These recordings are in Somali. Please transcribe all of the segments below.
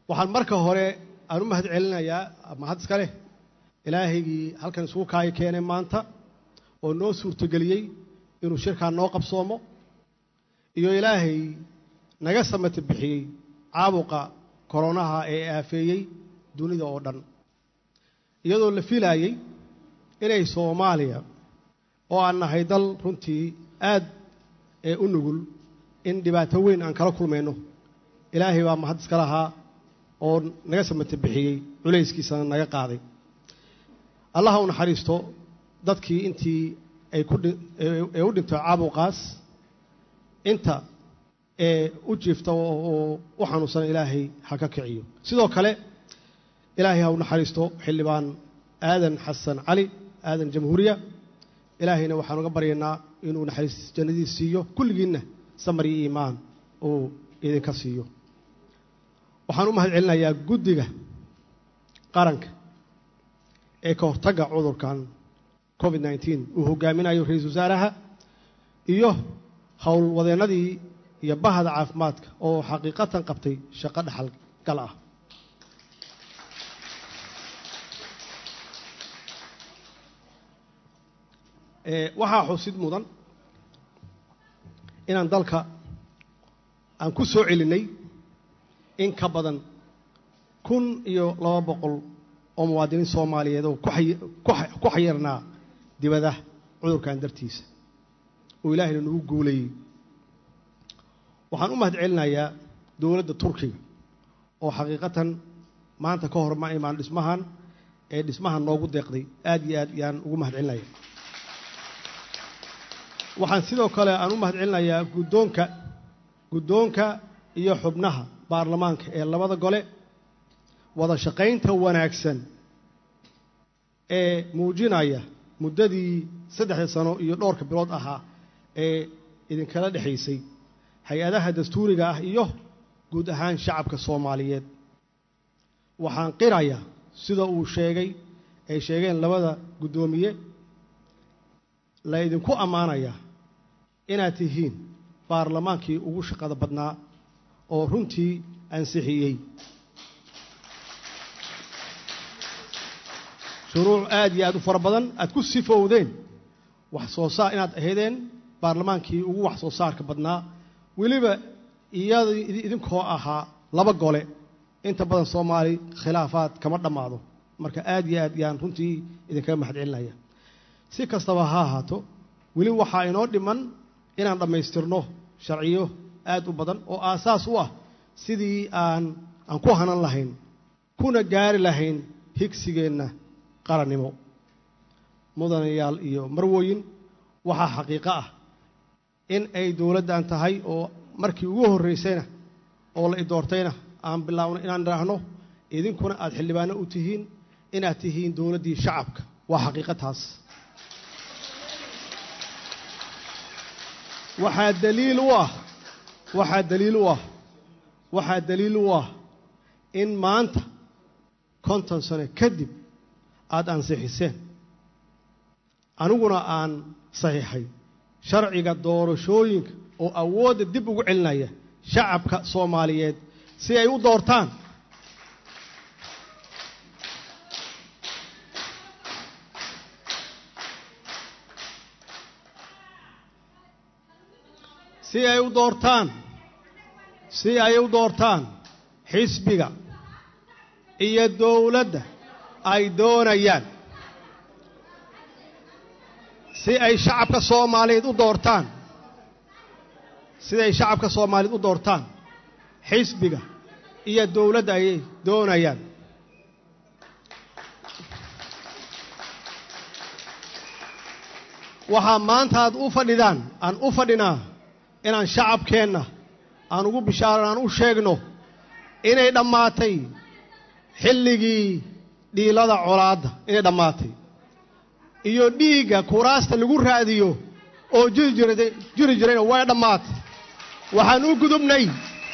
waxaan marka hore aan u mahad celinayaa mahad iska leh ilaahaygii halkan isugu kaayo keenay maanta oo noo suurtogeliyey inuu shirkaan noo qabsoomo iyo ilaahay naga samata bixiyey caabuqa koronaha ee aafeeyey dunida oo dhan iyadoo la filaayey inay soomaaliya oo aan nahay dal runtii aad ee u nugul in dhibaato weyn aan kala kulmayno ilaahay baa mahad iska lahaa oo naga samata bixiyey culayskiisana naga qaaday allaha u naxariisto dadkii intii ay ku ee u dhintay caabuqaas inta ee u jiifta oo u xanuunsan ilaahay ha ka kiciyo sidoo kale ilaahay ha u naxariisto xildhibaan aadan xasan cali aadan jamhuuriya ilaahayna waxaan uga baryaynaa inuu naxariis jannadiis siiyo kulligiinna samar iyo iimaan uu idinka siiyo waxaan u mahad celinayaa guddiga qaranka ee ka hortagga cudurkan covid nneteen uu hogaaminayo ra-iisul wasaaraha iyo howlwadeennadii iyo bahda caafimaadka oo xaqiiqatan qabtay shaqo dhaxal gal ah waxaa xusid mudan inaan dalka aan ku soo celinnay in ka badan kun iyo laba boqol oo muwaadiniin soomaaliyeed oo ku xayirnaa dibadaha cudurkan dartiisa oo ilaahayna nagu guulayey waxaan u mahad celinayaa dowladda turkiga oo xaqiiqatan maanta ka hor ma imaan dhismahan ee dhismahan noogu deeqday aad iyo aad yaan ugu mahad celinaya waxaan sidoo kale aan u mahad celinayaa guddoonka guddoonka iyo xubnaha baarlamaanka ee labada gole wada shaqaynta wanaagsan ee muujinaya muddadii saddexda sano iyo dhowrka bilood ahaa ee idinkala dhexaysay hay-adaha dastuuriga ah iyo guud ahaan shacabka soomaaliyeed waxaan qirayaa sida uu sheegay ay sheegeen labada guddoomiye la ydinku ammaanayaa inaad tihiin baarlamaankii ugu shaqada badnaa oo runtii ansixiyey shuruuc aad iyo aad u fara badan aad ku sifowdeen wax soo saar inaad ahaydeen baarlamaankii ugu wax soo saarka badnaa weliba iyad idinkoo ahaa laba gole inta badan soomaali khilaafaad kama dhammaado marka aad iyo aad yaan runtii idinkaga mahad celinaya si kastaba ha ahaato weli waxaa inoo dhiman inaan dhammaystirno sharciyo aad u badan oo aasaas u ah sidii aan aan ku hanan lahayn kuna gaari lahayn higsigeenna qarannimo mudanayaal iyo marwooyin waxaa xaqiiqo ah in ay dowladdan tahay oo markii ugu horraysayna oo la idoortayna aan bilaabno inaan idhaahno idinkuna aad xildhibaano u tihiin inaad tihiin dowladdii shacabka waa xaqiiqo taas waxaa daliil u ah waxaa daliil u ah waxaa daliil u ah in maanta konton sano kadib aada ansixiseen aniguna aan saxiixay sharciga doorashooyinka oo awoodda dib ugu celinaya shacabka soomaaliyeed si ay u doortaan si ay u doortaan si ay u doortaan xisbiga iyo dowladda ay doonayaan si ay shacabka soomaaliyeed u doortaan siday shacabka soomaaliyeed u doortaan xisbiga iyo dowladda ayay doonayaan waxaa maanta aad u fadhidaan aan u fadhinaa inaan shacabkeenna aan ugu bishaaran aan u sheegno inay dhammaatay xilligii dhiilada colaadda inay dhammaatay iyo dhiigga kuraasta lagu raadiyo oo jiri jira jiri jirayna way dhammaatay waxaan u gudubnay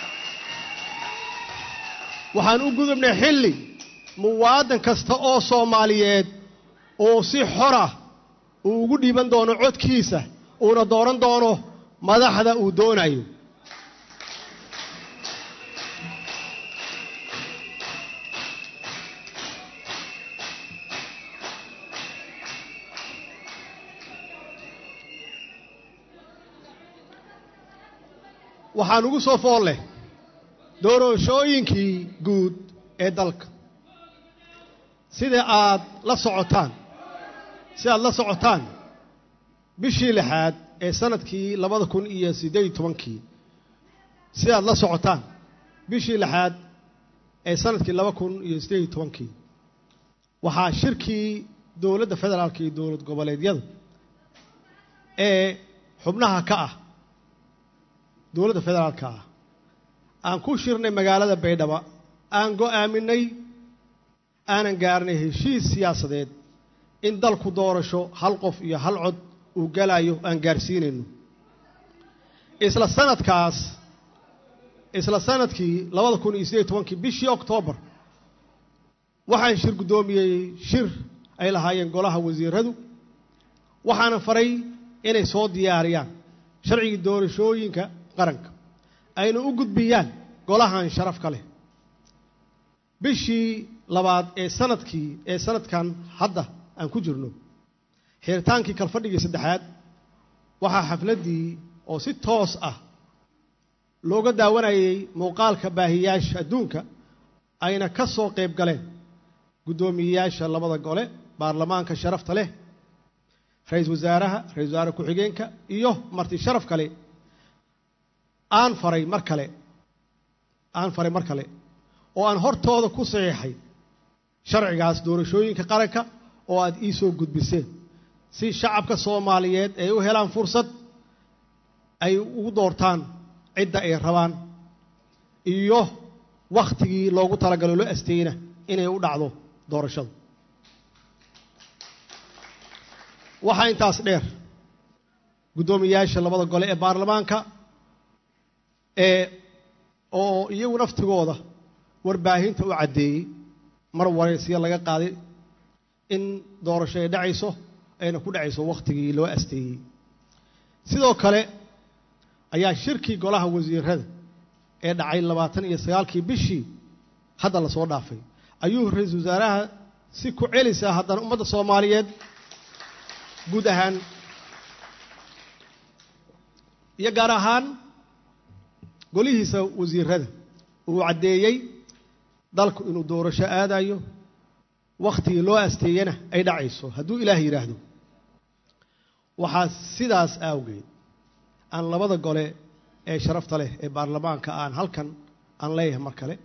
waxaan u gudubnay xilli muwaadan kasta oo soomaaliyeed oo si xora uu ugu dhiiban doono codkiisa uuna dooran doono madaxda uu doonayo waxaan ugu soo fool leh doorashooyinkii guud ee dalka sida aad la socotaan si aad la socotaan bishii lixaad ee sanadkii labada kun iyo siddeed iyo tobankii si aad la socotaan bishii lixaad ee sanadkii laba kun iyo siddeed iyo tobankii waxaa shirkii dowladda federaalka iyo dowlad goboleedyada ee xubnaha ka ah dowladda federaalka ah aan ku shirnay magaalada baydhabo aan go'aaminay aanan gaarnay heshiis siyaasadeed in dalku doorasho hal qof iyo hal cod uu galayo aan gaarsiinayno isla sanadkaas isla sanadkii labada kun iyo siddeed iyo tobankii bishii oktoobar waxaan shir guddoomiyey shir ay lahaayeen golaha wasiiradu waxaana faray inay soo diyaariyaan sharcigii doorashooyinka qaranka ayna u gudbiyaan golahan sharaf ka leh bishii labaad ee sanadkii ee sanadkan hadda aan ku jirno xiritaankii kalfadhigii saddexaad waxaa xafladdii oo si toos ah looga daawanayay muuqaalka baahiyaasha adduunka ayna ka soo qayb galeen guddoomiyeyaasha labada gole baarlamaanka sharafta leh ra-iisul wasaaraha ra-isul wasaare ku-xigeenka iyo marti sharaf kale aan faray mar kale aan faray mar kale oo aan hortooda ku saxiixay sharcigaas doorashooyinka qaranka oo aad ii soo gudbiseen si shacabka soomaaliyeed ay u helaan fursad ay ugu doortaan cidda ay rabaan iyo wakhtigii loogu talagalo loo asteyna inay u dhacdo doorashadu waxaa intaas dheer guddoomiyaasha labada gole ee baarlamaanka ee oo iyagu naftigooda warbaahinta u caddeeyey mar waraysiya laga qaaday in doorasho ay dhacayso ayna ku dhacayso wakhtigii loo asteeyey sidoo kale ayaa shirkii golaha wasiirada ee dhacay labaatan iyo sagaalkii bishii hadda lasoo dhaafay ayuu ra-iisul wasaaraha si ku celisaa haddana ummadda soomaaliyeed guud ahaan iyo gaar ahaan golihiisa wasiirada uu caddeeyey dalku inuu doorasho aadayo wakhtigii loo asteeyana ay dhacayso hadduu ilaah yidhaahdo waxaa sidaas awgeed aan labada gole ee sharafta leh ee baarlamaanka aan halkan aan leeyahay mar kale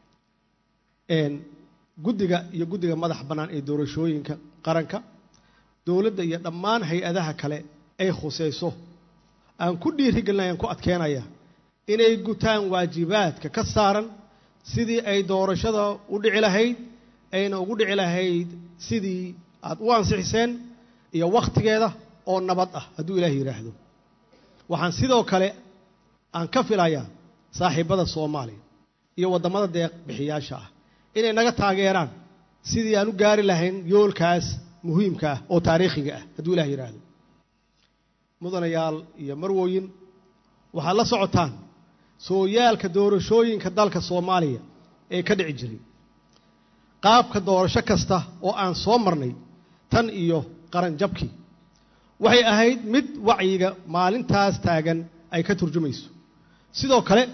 guddiga iyo guddiga madax bannaan ee doorashooyinka qaranka dowladda iyo dhammaan hay-adaha kale ay khusayso aan ku dhiirigelinaya aan ku adkeenaya inay gutaan waajibaadka ka saaran sidii ay doorashada u dhici lahayd ayna ugu dhici lahayd sidii aad u ansixiseen iyo wakhtigeeda oo nabad ah hadduu ilaah yidhaahdo waxaan sidoo kale aan ka filayaa saaxiibbada soomaaliya iyo waddamada deeq bixiyaasha ah inay naga taageeraan sidii aan u gaari lahayn yoolkaas muhiimka ah oo taariikhiga ah hadduu ilah yidhaahdo mudanayaal iyo marwooyin waxaad la socotaan sooyaalka doorashooyinka dalka soomaaliya ee ka dhici jiray qaabka doorasho kasta oo aan soo marnay tan iyo qaran jabkii waxay ahayd mid wacyiga maalintaas taagan ay ka turjumayso sidoo kale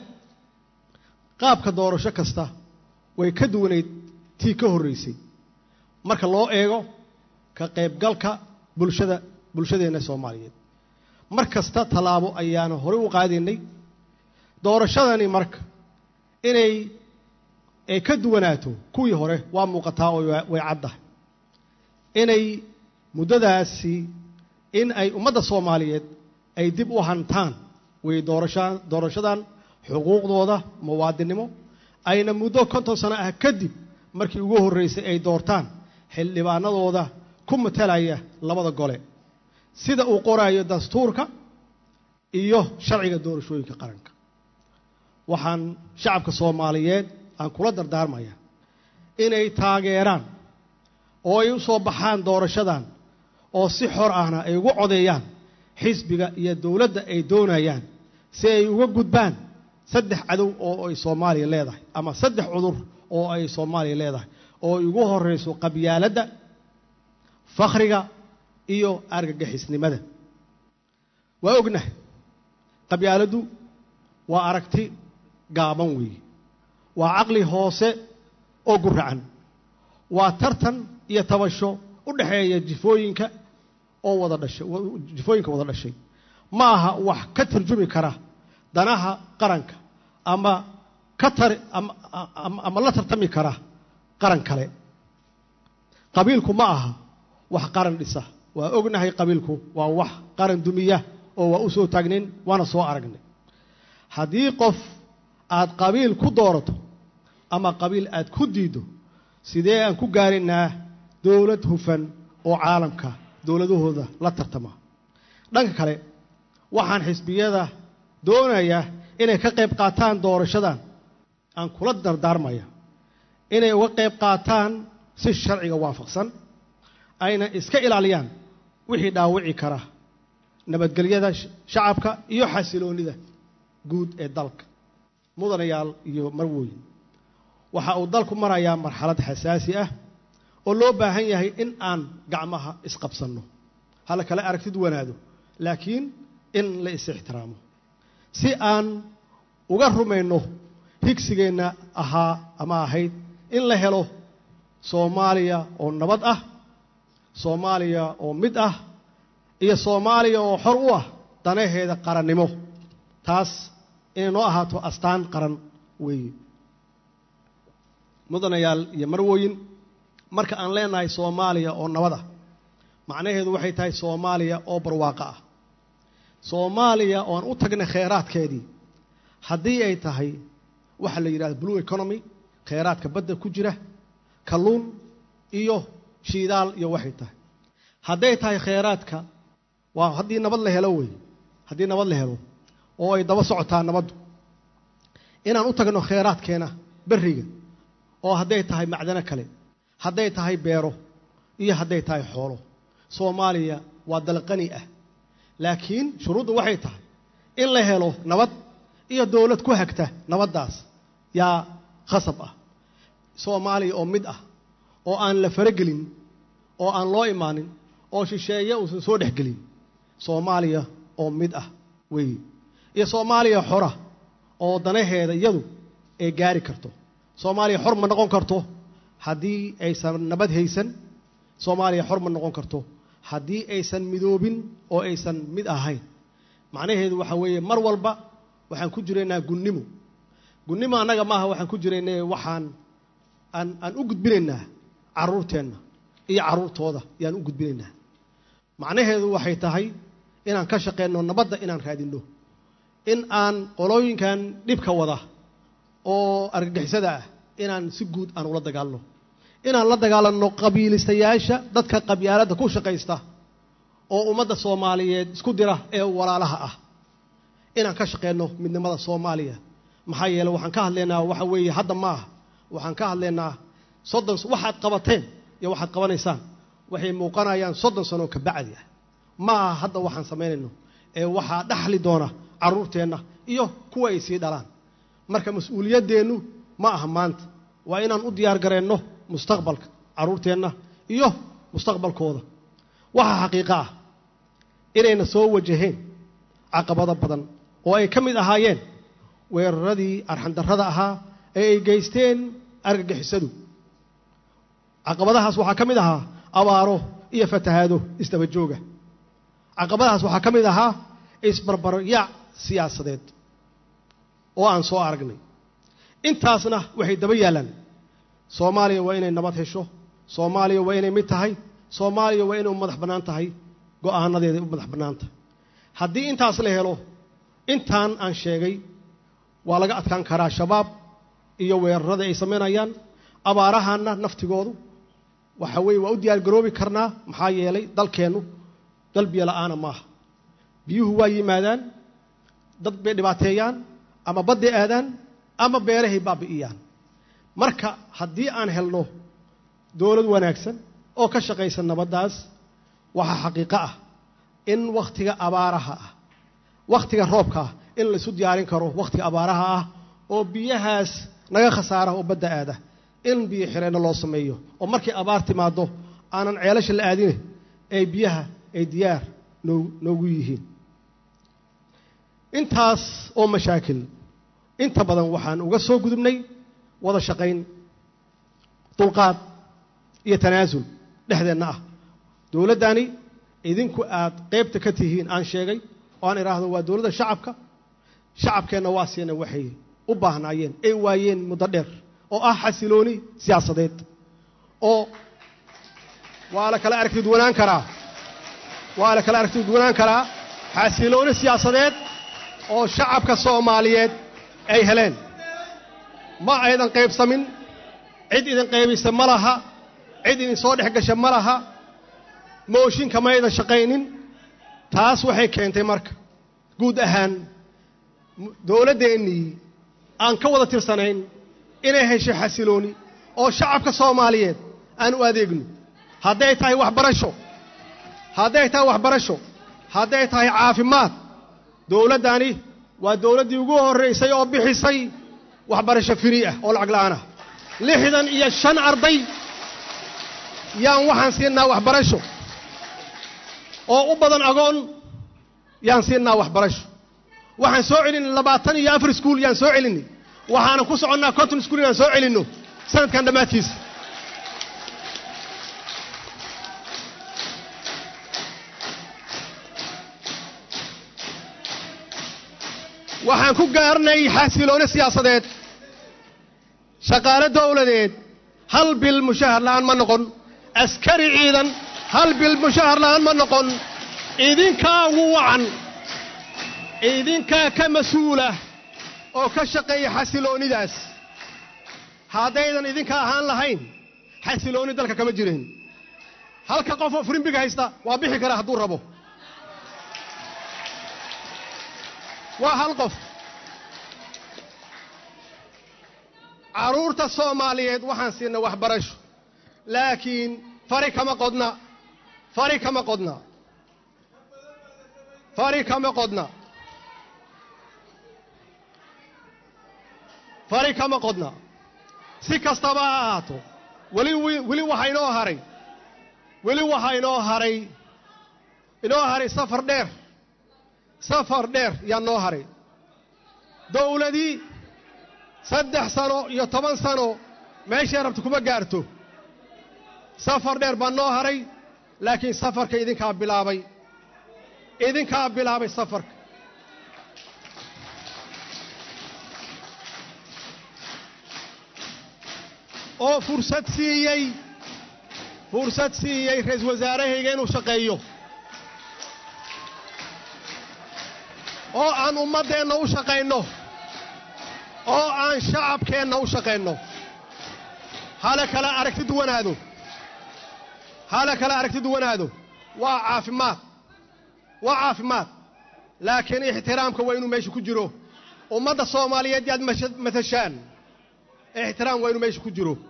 qaabka doorasho kasta way ka duwanayd tii ka horraysay marka loo eego ka qaybgalka bulshada bulshadeenna soomaaliyeed mar kasta tallaabo ayaanu horey u qaadaynay doorashadani marka inay ay ka duwanaato kuwii hore waa muuqataa oo way caddahay inay muddadaasi in ay ummadda soomaaliyeed ay dib u hantaan way doorasha doorashadan xuquuqdooda muwaadinnimo ayna muddo konton sano ah kadib markii ugu horraysay ay doortaan xildhibaanadooda ku matalaya labada gole sida uu qoraayo dastuurka iyo sharciga doorashooyinka qaranka waxaan shacabka soomaaliyeed aan kula dardaarmaya inay taageeraan oo ay u soo baxaan doorashadan oo si xor ahna ay ugu codeeyaan xisbiga iyo dowladda ay doonayaan si ay uga gudbaan saddex cadow oo ay soomaaliya leedahay ama saddex cudur oo ay soomaaliya leedahay oo ay ugu horrayso qabyaaladda fakhriga iyo argagixisnimada waa ognahay qabyaaladdu waa aragti gaaban weeye waa caqli hoose oo guracan waa tartan iyo tabasho u dhexeeya jifooyinka oo wada dhashay jifooyinka wada dhashay ma aha wax ka tarjumi kara danaha qaranka ama ka tar ama la tartami kara qaran kale qabiilku ma aha wax qaran dhisa waa ognahay qabiilku waa wax qaran dumiya oo waa u soo taagnayn waana soo aragnay haddii qof aad qabiil ku doorato ama qabiil aad ku diiddo sidee aan ku gaaraynaa dowlad hufan oo caalamka dowladahooda la tartama dhanka kale waxaan xisbiyada doonayaa inay ka qayb qaataan doorashadan aan kula dardaarmaya inay uga qayb qaataan si sharciga waafaqsan ayna iska ilaaliyaan wixii dhaawici kara nabadgelyada shacabka iyo xasiloonnida guud ee dalka mudanayaal iyo marwooyin waxa uu dalku marayaa marxalad xasaasi ah oo loo baahan yahay in aan gacmaha isqabsanno hala kale aragtid wanaado laakiin in la is ixtiraamo si aan uga rumayno higsigeenna ahaa ama ahayd in la helo soomaaliya oo nabad ah soomaaliya oo mid ah iyo soomaaliya oo xor u ah danaheeda qarannimo taas inay noo ahaato astaan qaran weeye mudanayaal iyo marwooyin marka aan leenahay soomaaliya oo nabad ah macnaheedu waxay tahay soomaaliya oo barwaaqo ah soomaaliya oo aan u tagnay kheyraadkeedii haddii ay tahay waxa la yidhahda blue economy kheyraadka badda ku jira kalluun iyo shiidaal iyo waxay tahay hadday tahay kheyraadka waa haddii nabad la helo wey haddii nabad la helo oo ay daba socotaa nabaddu inaan u tagno kheyraadkeena berriga oo hadday tahay macdano kale hadday tahay beero iyo hadday tahay xoolo soomaaliya waa dalqani ah laakiin shuruuddu waxay tahay in la helo nabad iyo dowlad ku hagta nabaddaas yaa khasab ah soomaaliya oo mid ah oo aan la faragelin oo aan loo imaanin oo shisheeye uusan soo dhexgelin soomaaliya oo mid ah weeye iyo soomaaliya xora oo danaheeda iyadu ay gaari karto soomaaliya xor ma noqon karto haddii aysan nabad haysan soomaaliya xor ma noqon karto haddii aysan midoobin oo aysan mid ahayn macnaheedu waxaa weeye mar walba waxaan ku jiraynaa gunnimo gunnimo annaga maaha waxaan ku jiraynay waxaan aan aan u gudbinaynaa carruurteenna iyo carruurtooda yaan u gudbinaynaa macnaheedu waxay tahay inaan ka shaqeyno nabadda inaan raadinno in aan qolooyinkan dhibka wada oo argagixisada ah inaan si guud aan ula dagaalno inaan la dagaalanno qabiilistayaasha dadka qabyaaladda ku shaqaysta oo ummadda soomaaliyeed isku dira ee walaalaha ah inaan ka shaqeyno midnimada soomaaliya maxaa yeele waxaan ka hadlaynaa waxa weeye hadda ma ah waxaan ka hadlaynaa soddon waxaad qabateen iyo waxaad qabanaysaan waxay muuqanayaan soddon sano ka bacdi ah ma aha hadda waxaan samaynayno ee waxaa dhaxli doona carruurteenna iyo kuwa ay sii dhalaan marka mas-uuliyaddeennu ma aha maanta waa inaan u diyaar gareenno mustaqbalka carruurteenna iyo mustaqbalkooda waxaa xaqiiqo ah inayna soo wajaheen caqabado badan oo ay ka mid ahaayeen weeraradii arxandarrada ahaa ee ay geysteen argagixisadu caqabadahaas waxaa ka mid ahaa abaaro iyo fatahaado isdaba jooga caqabadahaas waxaa ka mid ahaa isbarbaryaac siyaasadeed oo aan soo aragnay intaasna waxay daba yaallaan soomaaliya waa inay nabad hesho soomaaliya waa inay mid tahay soomaaliya waa inay u madax bannaan tahay go'aanadeeday u madax bannaan tahay haddii intaas la helo intaan aan sheegay waa laga adkaan karaa shabaab iyo weerarada ay samaynayaan abaarahanna naftigoodu waxa weeye waa u diyaar garoobi karnaa maxaa yeelay dalkeennu dal biyo la'aana maaha biyuhu waa yimaadaan dad bay dhibaateeyaan ama badday aadaan ama beerahay baabi'iyaan marka haddii aan helno dowlad wanaagsan oo ka shaqaysa nabaddaas waxaa xaqiiqo ah in wakhtiga abaaraha ah wakhtiga roobka ah in laisu diyaarin karo wakhtiga abaaraha ah oo biyahaas naga khasaara oo badda aada in biyo xireenno loo sameeyo oo markay abaar timaaddo aanan ceelasha la aadine ay biyaha ay diyaar noo noogu yihiin intaas oo mashaakil inta badan waxaan uga soo gudubnay wada shaqayn dulqaad iyo tanaasul dhexdeenna ah dowladdani idinku aad qaybta ka tihiin aan sheegay oo aan idhaahdo waa dowladda shacabka shacabkeenna waa siina waxay u baahnaayeen ay waayeen muddo dheer oo ah xasilooni siyaasadeed oo waa la kala aragti duwanaan karaa waa la kala aragti duwanaan karaa xasilooni siyaasadeed oo shacabka soomaaliyeed ay heleen ma aydan qaybsamin cid idin qaybisa ma laha cid idin soo dhex gasha ma laha mooshinka ma aydan shaqaynin taas waxay keentay marka guud ahaan dowladdeennii aan ka wada tirsanayn inay heshay xasilooni oo shacabka soomaaliyeed aan u adeegno hadday tahay waxbarasho hadday tahay waxbarasho hadday tahay caafimaad dowladdani waa dowladdii ugu horraysay oo bixisay waxbarasho firi ah oo lacag la'aan ah lixdan iyo shan arday yaan waxaan siinaa waxbarasho oo u badan agoon yaan siinaa waxbarasho waxaan soo celinay labaatan iyo afar iskuul yaan soo celinay waxaana ku soconnaa conton iskuul inaan soo celinno sanadkan dhammaadkiisa waxaan ku gaarnay xasilooni siyaasadeed shaqaale dowladeed hal bil mushahar la'aan ma noqon askari ciidan hal bil mushahar la'aan ma noqon idinkaa ugu wacan idinkaa ka mas-uula oo ka shaqeeya xasiloonidaas haddaydan idinka ahaan lahayn xasilooni dalka kama jireen halka qof oo firimbiga haysta waa bixi karaa hadduu rabo waa hal qof carruurta soomaaliyeed waxaan siinay waxbarasho laakiin fari kama qodna fari kama qodna fari kama qodna fari kama qodna si kastaba ha ahaato weli weli waxaa inoo haray weli waxaa inoo haray inoo haray safar dheer safar dheer yaa noo haray dowladii saddex sano iyo toban sano meeshay rabta kuma gaarto safar dheer baa noo haray laakiin safarka idinkaa bilaabay idinkaa bilaabay safarka oo fursad siiyey fursad siiyey ra-iisul wasaarahayga inuu shaqeeyo oo aan ummaddeenna u shaqayno oo aan shacabkeenna u shaqayno hala kala aragti duwanaado hala kala aragti duwanaado waa caafimaad waa caafimaad laakiin ixtiraamka waa inuu meesha ku jiro ummadda soomaaliyeed yaad matashaan ixtiraam waa inuu meesha ku jiro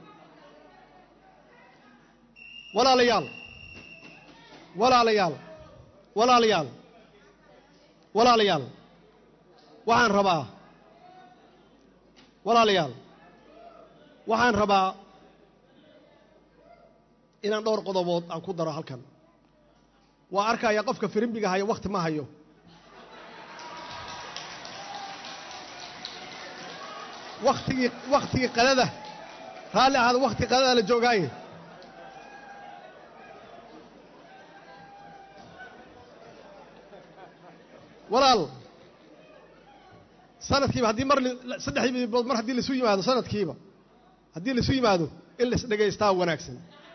walaalayaal walaalayaal walaalayaal walaalayaal waxaan rabaa walaalayaal waxaan rabaa inaan dhowr qodobood aan ku daro halkan waa arkaya qofka firimbiga hayo wakhti ma hayo wakhtigii wakhtigii qadada raalli ahaada wakhtigii qadada la joogaaye walaal sanadkiiba haddii mar saddexdii bilood mar haddii laisu yimaado sanadkiiba haddii laisu yimaado in lais dhegaystaa wanaagsan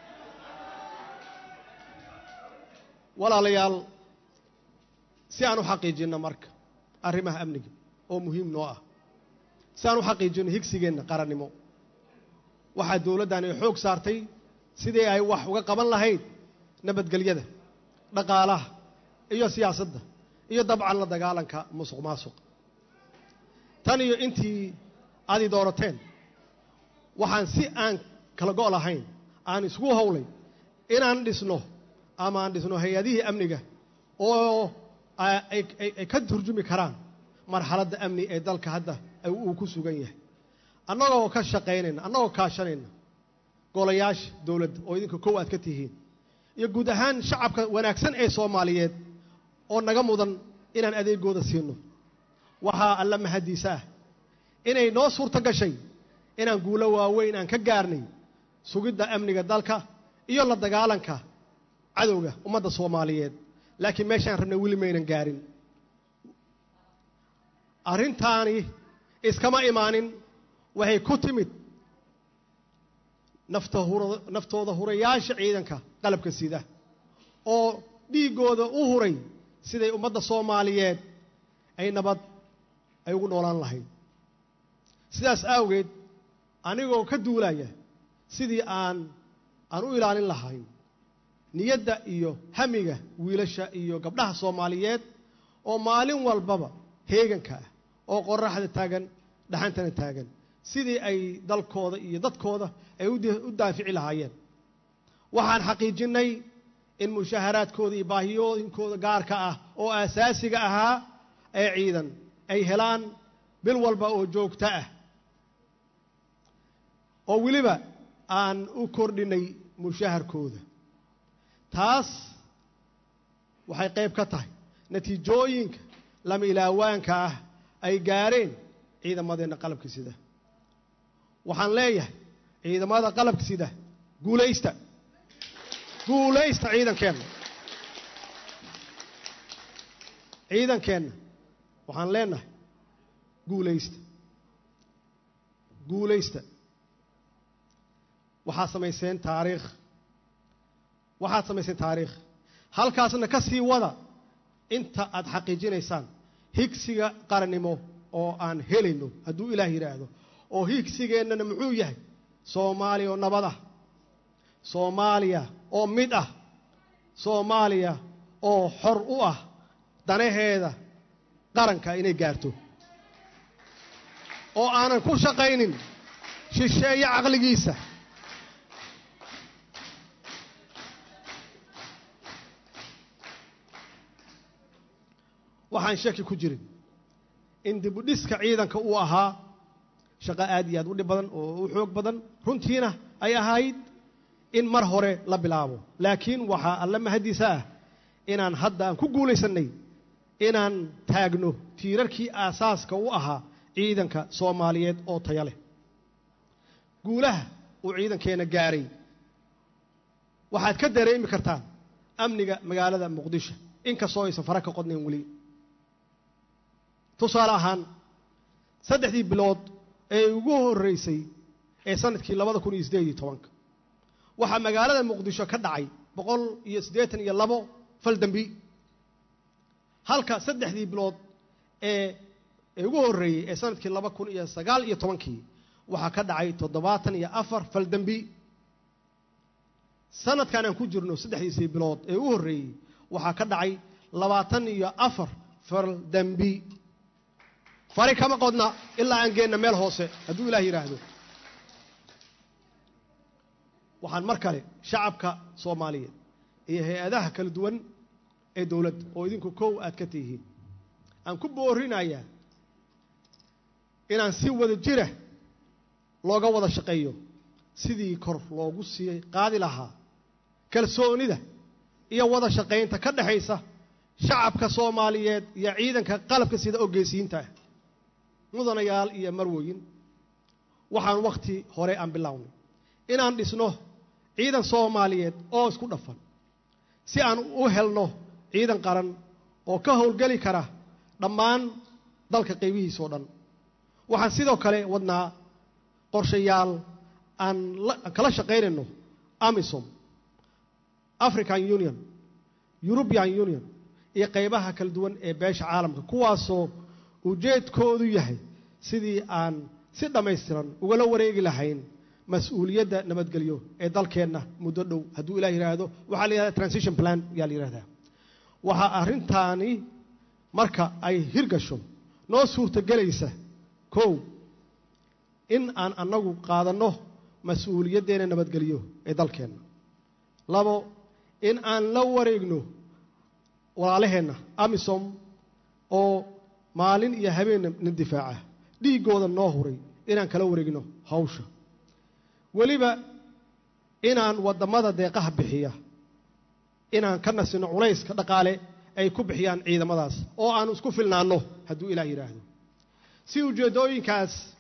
walaalayaal si aan u xaqiijinno marka arrimaha amniga oo muhiim noo ah si aan u xaqiijinno higsigeenna qarannimo waxaa dowladdan ay xoog saartay sidii ay wax uga qaban lahayd nabadgelyada dhaqaalaha iyo siyaasadda iyo dabcan la dagaalanka musuq maasuq tan iyo intii aadi doorateen waxaan si aan kala go' lahayn aan isku howlay inaan dhisno ama aan dhisno hay-adihii amniga oo ay ka turjumi karaan marxaladda amni ee dalka hadda uu ku sugan yahay annagoo ka shaqaynayna annagoo kaashanayna golayaasha dowladda oo idinka kow aad ka tihiin iyo guud ahaan shacabka wanaagsan ee soomaaliyeed oo naga mudan inaan adeegooda siino waxaa alla mahadiisa ah inay noo suurto gashay inaan guulo waaweyn aan ka gaarnay sugidda amniga dalka iyo la dagaalanka cadowga ummadda soomaaliyeed laakiin meeshaan rabnay weli maynan gaarin arrintaani iskama imaanin waxay ku timid nafta hura naftooda hurayaasha ciidanka qalabka sida oo dhiiggooda u huray siday ummadda soomaaliyeed ay nabad ay ugu noolaan lahayd sidaas awgeed anigoo ka duulaya sidii aan aan u ilaalin lahayn niyadda iyo hamiga wiilasha iyo gabdhaha soomaaliyeed oo maalin walbaba heeganka ah oo qoraxda taagan dhaxantana taagan sidii ay dalkooda iyo dadkooda ay u daafici lahaayeen waxaan xaqiijinnay in mushaaharaadkooda iyo baahiyooyinkooda gaarka ah oo aasaasiga ahaa ee ciidan ay helaan bil walba oo joogto ah oo weliba aan u kordhinay mushaaharkooda taas waxay qayb ka tahay natiijooyinka lama ilaawaanka ah ay gaareen ciidamadeenna qalabka sida waxaan leeyahay ciidamada qalabka sida guulaysta guulaysta ciidankeenna ciidankeenna waxaan leenahay guulaysta guulaysta waxaad samayseen taariikh waxaad samayseen taariikh halkaasna ka sii wada inta aad xaqiijinaysaan higsiga qarannimo oo aan helayno hadduu ilaah yidhaahdo oo higsigeennana muxuu yahay soomaaliya oo nabad ah soomaaliya oo mid ah soomaaliya oo xor u ah danaheeda qaranka inay gaarto oo aanan ku shaqaynin shisheeye caqligiisa waxaan shaki ku jirin in dibudhiska ciidanka uu ahaa shaqo aad iyo aad u dhib badan oo u xoog badan runtiina ay ahayd in mar hore la bilaabo laakiin waxaa alla mahadiisa ah inaan hadda aan ku guulaysannay inaan taagno tiirarkii aasaaska u ahaa ciidanka soomaaliyeed oo taya leh guulaha uu ciidankeenna gaaray waxaad ka dareemi kartaan amniga magaalada muqdisho inkastoo aysan fara ka qodnayn weli tusaale ahaan saddexdii bilood ee ugu horreysay ee sanadkii labada kun iyo siddeed iyo tobanka waxaa magaalada muqdisho ka dhacay boqol iyo siddeetan iyo labo fal dembi halka saddexdii bilood ee ee ugu horreeyey ee sanadkii laba kun iyo sagaal iyo tobankii waxaa ka dhacay toddobaatan iyo afar fal dembi sanadkan aan ku jirno saddexdiisii bilood ee u horreeyey waxaa ka dhacay labaatan iyo afar fal dembi fari kama qodna ilaa aan geenna meel hoose hadduu ilaah yidhaahdo waxaan mar kale shacabka soomaaliyeed iyo hay-adaha kala duwan ee dowladda oo idinku kow aad ka tihiin aan ku boorinayaa inaan si wada jira looga wada shaqeeyo sidii kor loogu sii qaadi lahaa kalsoonida iyo wada shaqaynta ka dhexaysa shacabka soomaaliyeed iyo ciidanka qalabka sida ogeysiinta ah mudanayaal iyo marwoyin waxaan wakhti hore aan bilownay inaan dhisno ciidan soomaaliyeed oo isku dhafan si aan u helno ciidan qaran oo ka howlgeli kara dhammaan dalka qaybihiisa oo dhan waxaan sidoo kale wadnaa qorshayaal aan kala shaqaynayno amisom african union european union iyo qaybaha kala duwan ee beesha caalamka kuwaasoo ujeedkoodu yahay sidii aan si dhammaystiran ugala wareegi lahayn mas-uuliyadda nabadgelyo ee dalkeenna muddo dhow hadduu ilah yidhaahdo waxaa la yidhahda transition plan ayaa la yidhahdaa waxaa arrintaani marka ay hirgasho noo suurtogelaysa kow in aan annagu qaadanno mas-uuliyaddeena nabadgelyo ee dalkeenna labo in aan la wareegno walaalaheenna amisom oo maalin iyo habeenna na difaaca dhiiggooda noo huray inaan kala wareegno hawsha weliba inaan waddamada deeqaha bixiya inaan ka nasino culayska dhaqaale ay ku bixiyaan ciidamadaas oo aan isku filnaanno hadduu ilaah yidhaahdo si ujeeddooyinkaas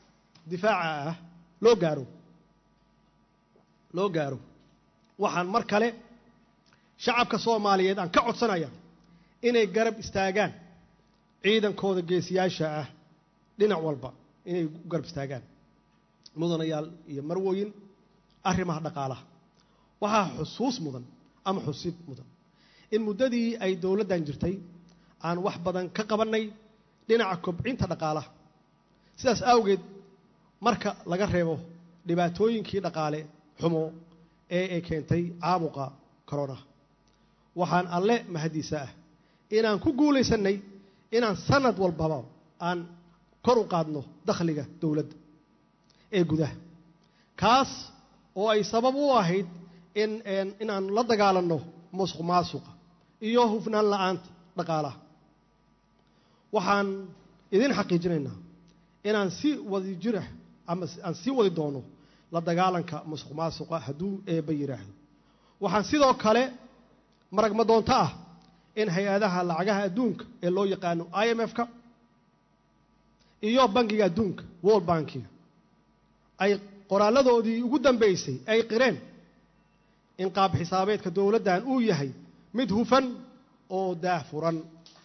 difaaca ah loo gaaro loo gaaro waxaan mar kale shacabka soomaaliyeed aan ka codsanaya inay garab istaagaan ciidankooda geesiyaasha ah dhinac walba inay u garab istaagaan mudanayaal iyo marwooyin arrimaha dhaqaalaha waxaa xusuus mudan ama xusid mudan in muddadii ay dowladdan jirtay aan wax badan ka qabannay dhinaca kobcinta dhaqaalaha sidaas awgeed marka laga reebo dhibaatooyinkii dhaqaale xumo ee ay keentay caabuqa corona waxaan alle mahadiisa ah inaan ku guulaysannay inaan sanad walbaba aan kor u qaadno dakhliga dowladda ee gudaha kaas oo ay sabab u ahayd in inaan la dagaalanno musuq maasuqa iyo hufnaan la'aanta dhaqaalaha waxaan idin xaqiijinaynaa inaan si wadi jirah ama aan sii wadi doono la dagaalanka musuq maasuqa hadduu eebba yidhaahdo waxaan sidoo kale maragma doonto ah in hay-adaha lacagaha adduunka ee loo yaqaano i m f-ka iyo bankiga adduunka world bankiga ay qoraaladoodii ugu dambaysay ay qireen in qaab xisaabeedka dowladdan uu yahay mid hufan oo daah furan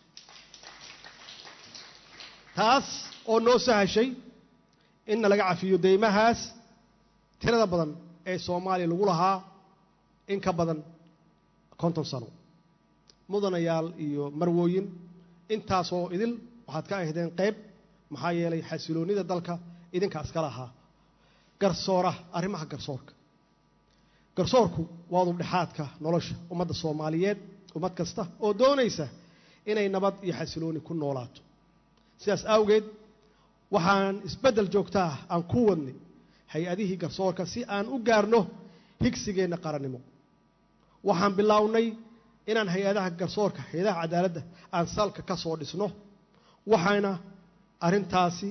taas oo noo sahashay inna laga cafiyo deymahaas tirada badan ee soomaaliya lagu lahaa in ka badan konton sano mudanayaal iyo marwooyin intaasoo idil waxaad ka ahdeen qayb maxaa yeelay xasiloonnida dalka idinka iska lahaa garsoora arrimaha garsoorka garsoorku waa dubdhexaadka nolosha ummadda soomaaliyeed ummad kasta oo doonaysa inay nabad iyo xasilooni ku noolaato sidaas awgeed waxaan isbeddel joogta ah aan ku wadnay hay-adihii garsoorka si aan u gaarno higsigeenna qarannimo waxaan bilownay inaan hay-adaha garsoorka hay-adaha cadaaladda aan salka ka soo dhisno waxayna arrintaasi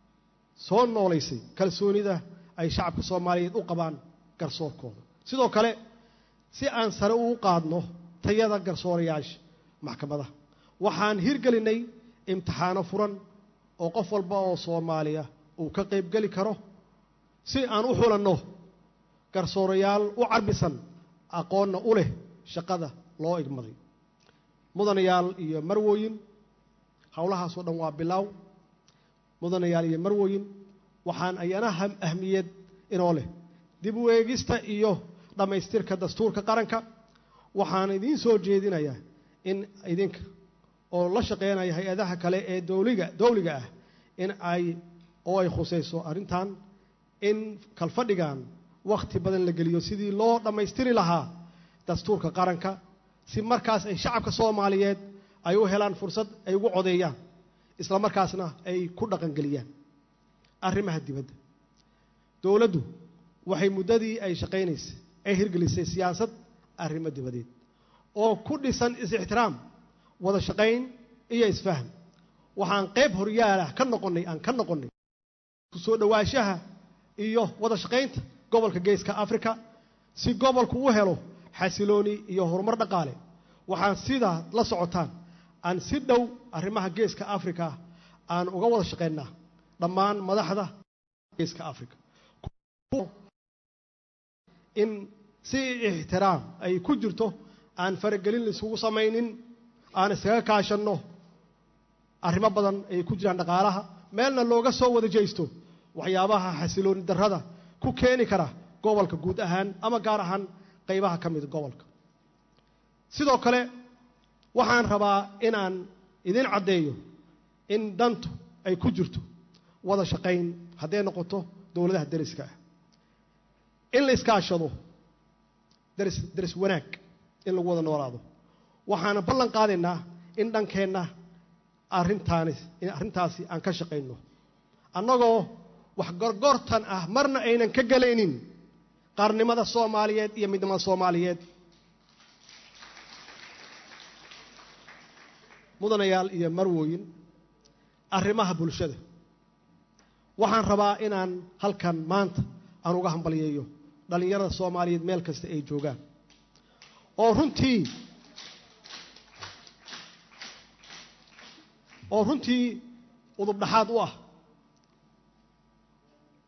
soo noolaysay kalsoonida ay shacabka soomaaliyeed u qabaan garsoorkooda sidoo kale si aan sare uu qaadno tayada garsoorayaasha maxkamadaha waxaan hirgelinay imtixaano furan oo qof walba oo soomaaliya uu ka qaybgeli karo si aan u xulanno garsoorayaal u carbisan aqoonna u leh shaqada loo igmaday mudanayaal iyo marwooyin howlahaasoo dhan waa bilaaw mudanayaal iyo marwooyin waxaan ayana ahmiyad inoo leh dib u eegista iyo dhammaystirka dastuurka qaranka waxaan idiin soo jeedinayaa in idinka oo la shaqeynaya hay-adaha kale ee dowliga dowliga ah in ay oo ay khusayso arrintan in kalfadhigan wakhti badan la geliyo sidii loo dhammaystiri lahaa dastuurka qaranka si markaas ay shacabka soomaaliyeed ay u helaan fursad ay ugu codeeyaan isla markaasna ay ku dhaqangeliyaan arrimaha dibadda dowladdu waxay muddadii ay shaqaynaysay ay hirgelisay siyaasad arrimo dibadeed oo ku dhisan is-ixtiraam wada shaqayn iyo isfahm waxaan qayb horyaalah ka noqonnay aan ka noqonnay kusoo dhowaanshaha iyo wada shaqaynta gobolka geeska africa si gobolku u helo xasilooni iyo horumar dhaqaale waxaan sidaa la socotaan aan si dhow arrimaha geeska africa aan uga wada shaqaynaa dhammaan madaxda geeska africa in si ixtiraam ay ku jirto aan faragelin laisugu samaynin aan iskaga kaashanno arrimo badan ay ku jiraan dhaqaalaha meelna looga soo wada jeysto waxyaabaha xasilooni darrada ku keeni kara gobolka guud ahaan ama gaar ahaan qaybaha ka mida gobolka sidoo kale waxaan rabaa inaan idin caddeeyo in dantu ay ku jirto wada shaqayn hadday noqoto dowladaha deriska ah in la iskaashado deris deris wanaag in lagu wada noolaado waxaana ballan qaadaynaa in dhankeenna arrintaani arrintaasi aan ka shaqayno annagoo wax gorgortan ah marna aynan ka gelaynin qaarnimada soomaaliyeed iyo midnimada soomaaliyeed mudanayaal iyo marwooyin arrimaha bulshada waxaan rabaa inaan halkan maanta aan uga hambalyeeyo dhallinyarada soomaaliyeed meel kasta ay joogaan oo runtii oo runtii udub dhaxaad u ah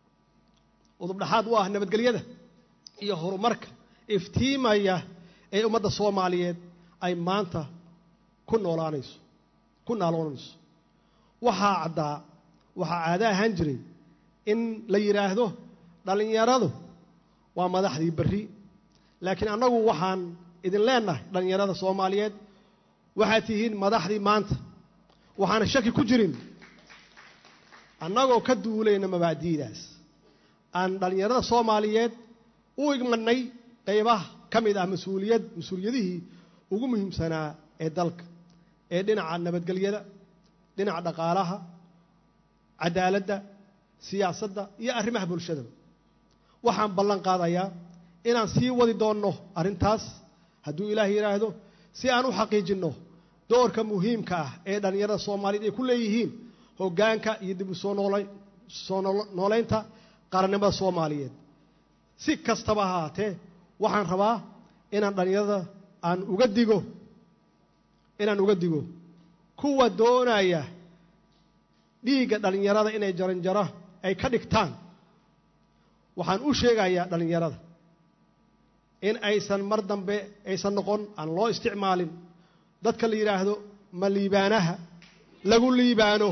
udubdhaxaad u ah nabadgelyada iyo horumarka iftiimaya ee ummadda soomaaliyeed ay maanta ku noolaanayso ku naaloonayso waxaa caddaa waxaa caado ahaan jiray in la yidhaahdo dhallinyaradu waa madaxdii berri laakiin annagu waxaan idin leennahay dhallinyarada soomaaliyeed waxaad tihiin madaxdii maanta waxaana shaki ku jirin annagoo ka duulayna mabaadi'daas aan dhallinyarada soomaaliyeed u igmadnay qaybaha ka mid ah mas-uuliyad mas-uuliyadihii ugu muhiimsanaa ee dalka ee dhinaca nabadgelyada dhinaca dhaqaalaha cadaaladda siyaasadda iyo arrimaha bulshadaba waxaan ballan qaadayaa inaan sii wadi doonno arrintaas hadduu ilaah yidhaahdo si aan u xaqiijinno doorka muhiimka ah ee dhallinyarada soomaaliyeed ay ku leeyihiin hoggaanka iyo dib u soo noolay soo noolaynta qarannimada soomaaliyeed si kastaba ha haatee waxaan rabaa inaan dhallinyarada aan uga digo inaan uga digo kuwa doonaya dhiigga dhallinyarada inay jaranjaro ay ka dhigtaan waxaan u sheegayaa dhallinyarada in aysan mar dambe aysan noqon aan loo isticmaalin dadka la yidhaahdo ma liibaanaha lagu liibaano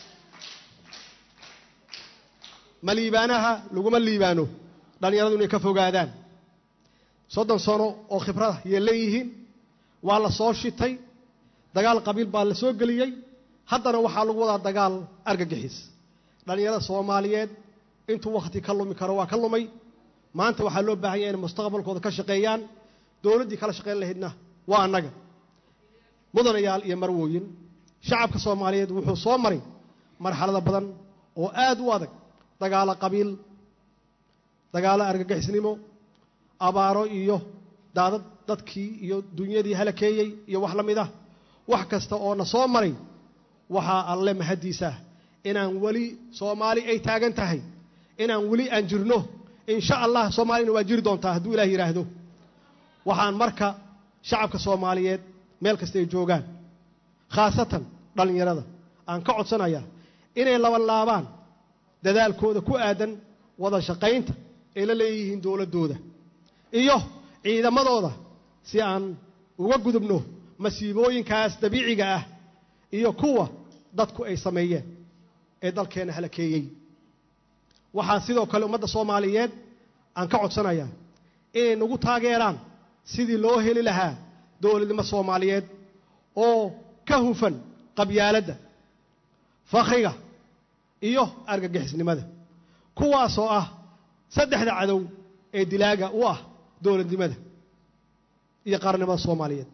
ma liibaanaha laguma liibaano dhallinyaradu inay ka fogaadaan soddon sano oo khibrada yay leeyihiin waa la soo shitay dagaal qabiil baa la soo geliyey haddana waxaa lagu wadaa dagaal argagixis dhallinyarada soomaaliyeed intuu wakhti ka lumi karo waa ka lumay maanta waxaa loo baahan yahay inay mustaqbalkooda ka shaqeeyaan dowladdii kala shaqayn lahaydna waa annaga mudanayaal iyo marwooyin shacabka soomaaliyeed wuxuu soo maray marxalado badan oo aad u adag dagaalo qabiil dagaalo argagixisnimo abaaro iyo daadad dadkii iyo dunyadii halakeeyey iyo wax la mid ah wax kasta oo na soo maray waxaa alle mahaddiisa inaan weli soomaali ay taagan tahay inaan weli aan jirno insha allah soomaalina waa jiri doontaa hadduu ilaah yidhaahdo waxaan marka shacabka soomaaliyeed meel kasta ay joogaan khaasatan dhallinyarada aan ka codsanayaa inay labanlaabaan dadaalkooda ku aadan wada shaqaynta ay la leeyihiin dowladdooda iyo ciidamadooda si aan uga gudubno masiibooyinkaas dabiiciga ah iyo kuwa dadku ay sameeyeen ee dalkeenna halakeeyey waxaa sidoo kale ummadda soomaaliyeed aan ka codsanayaa inay nagu taageeraan sidii loo heli lahaa dowladnimo soomaaliyeed oo ka hufan qabyaaladda fakhriga iyo argagixisnimada kuwaasoo ah saddexda cadow ee dilaaga u ah dowladnimada iyo qaranimada soomaaliyeed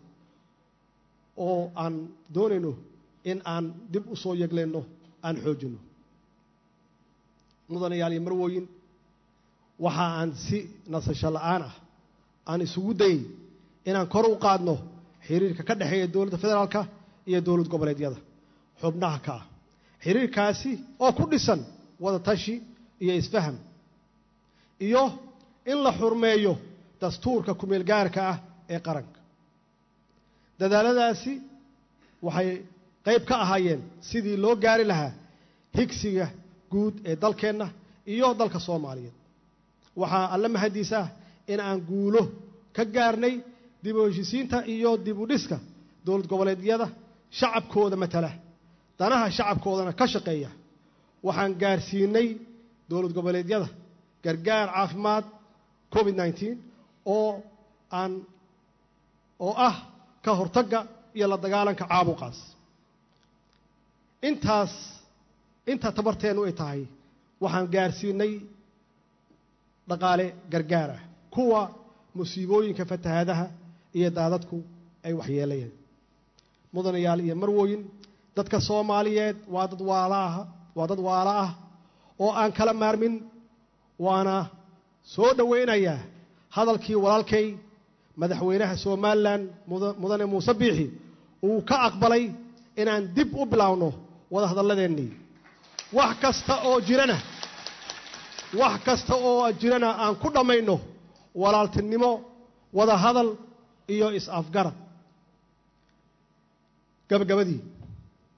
oo aan doonayno in aan dib u soo yeglayno aan xoojinno mudanayaal iyo marwooyin waxa aan si nasasho la'aan ah aan isugu dayey inaan kor u qaadno xiriirka ka dhexeeya dowladda federaalka iyo dowlad goboleedyada xubnaha ka ah xiriirkaasi oo ku dhisan wada tashi iyo isfaham iyo in la xurmeeyo dastuurka kumeel gaarka ah ee qaranka dadaaladaasi waxay qayb ka ahaayeen sidii loo gaari lahaa higsiga guud ee dalkeenna iyo dalka soomaaliyeed waxaa alle mahaddiis ah in aan guulo ka gaarnay dib u heshisiinta iyo dib u dhiska dowlad goboleedyada shacabkooda matala danaha shacabkoodana ka shaqeeya waxaan gaarsiinay dowlad goboleedyada gargaar caafimaad covid nneteen oo aan oo ah ka hortagga iyo la dagaalanka caabuqaas intaas inta tabarteennu ay tahay waxaan gaarsiinay dhaqaale gargaar ah kuwa musiibooyinka fatahaadaha iyo daadadku ay waxyeelayeen mudanayaal iyo marwooyin dadka soomaaliyeed waa dad waalaah waa dad waala ah oo aan kala maarmin waana soo dhowaynayaa hadalkii walaalkay madaxweynaha somalilan mudane muuse biixi uu ka aqbalay inaan dib u bilaawno wada hadalladeennii wax kasta oo jirana wax kasta oo jirana aan ku dhammayno walaaltinimo wada hadal iyo is-afgarad gabagabadii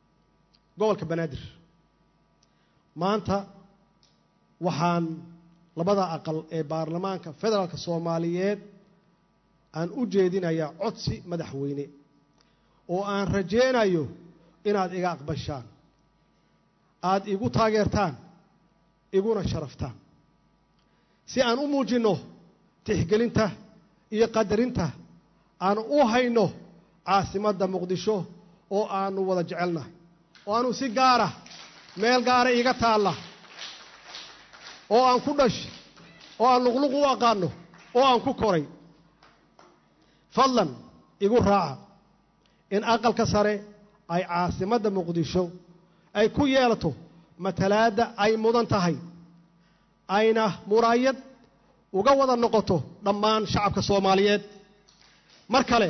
gobolka banaadir maanta waxaan labada aqal ee baarlamaanka federaalka soomaaliyeed aan u jeedinayaa codsi madaxweyne oo aan rajaynayo inaad iga aqbashaan aada igu taageertaan iguna sharaftaan si aan u muujinno tixgelinta iyo qadarinta aan u hayno caasimadda muqdisho oo aanu wada jecelnahay oo aanu si gaara meel gaara iiga taalla oo aan ku dhashay oo aan luqluq u aqaano oo aan ku koray fadlan igu raaca in aqalka sare ay caasimadda muqdisho ay ku yeelato matalaadda ay mudan tahay ayna muraayad uga wada noqoto dhammaan shacabka soomaaliyeed mar kale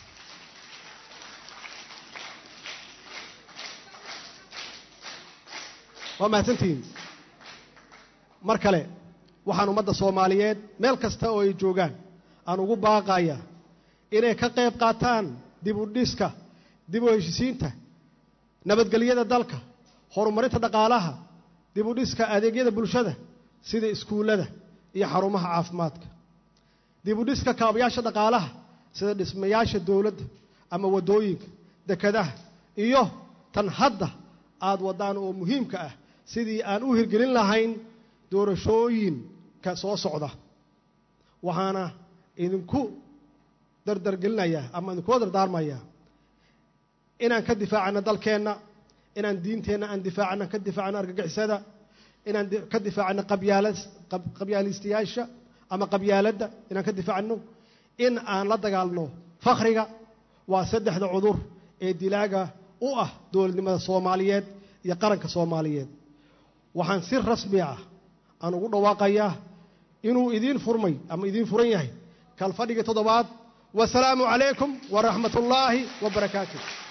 waa mahadsantihiin mar kale waxaan ummadda soomaaliyeed meel kasta oo ay joogaan aan ugu baaqaya inay ka qayb qaataan dib u dhiska dib u heshisiinta nabadgelyada dalka horumarinta dhaqaalaha dib u dhiska adeegyada bulshada sida iskuullada iyo xarumaha caafimaadka dib u dhiska kaabayaasha dhaqaalaha sida dhismayaasha dowladda ama waddooyinka dekadaha iyo tan hadda aada waddaan oo muhiimka ah sidii aan u hirgelin lahayn doorashooyinka soo socda waxaana idinku dardargelinayaa ama idinkula dardaarmayaa inaan ka difaacano dalkeenna inaan diinteenna aan difaacano ka difaacano argagixisada inaan ka difaacano qabyaalistayaasha ama qabyaaladda inaan ka difaacno in aan la dagaalno fakhriga waa saddexda cudur ee dilaaga u ah dowladnimada soomaaliyeed iyo qaranka soomaaliyeed waxaan si rasmi ah aan ugu dhawaaqayaa inuu idiin furmay ama idiin furan yahay kalfadhigii toddobaad wasalaamu calaykum waraxmat ullaahi wa barakaatu